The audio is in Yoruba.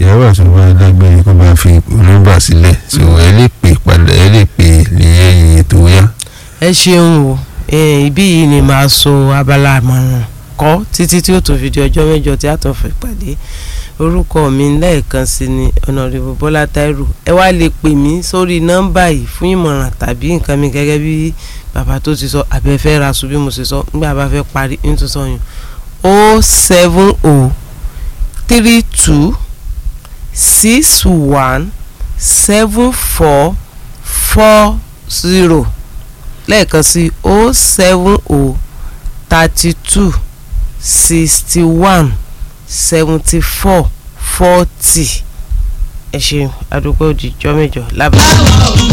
ìyàwó àtúnbá dágbére kó bá fi nọ́mbà sílẹ̀ so ẹ lè pè padà ẹ lè pè lẹ́yìn ètò yá. ẹ ṣeun o eh, ibí yìí ni màá so abala àmọ̀ràn kọ́ títí tí ó tó fi di ọjọ́ mẹ́jọ tí a tó fi pàdé orúkọ mi lẹ́ẹ̀kan sí ni ọ̀nàrẹ́bù bọ́lá táírù ẹ wá lè pè mí sórí nọ́mbà yìí fún ìmọ̀ràn tàbí nǹkan mi gẹ́gẹ́ bí bàbá tó ti sọ abẹ́fẹ́ ra sùn bí mo ṣe sọ nígbà bá fẹ́ parí nítorí sọ yẹn o seven o three two six one seven four four zero lẹ́ẹ̀kan sí o seven o thirty two sixty one seventy four forty ẹ ṣeun adúpẹ́ òjijọ́ mẹ́jọ lábẹ́.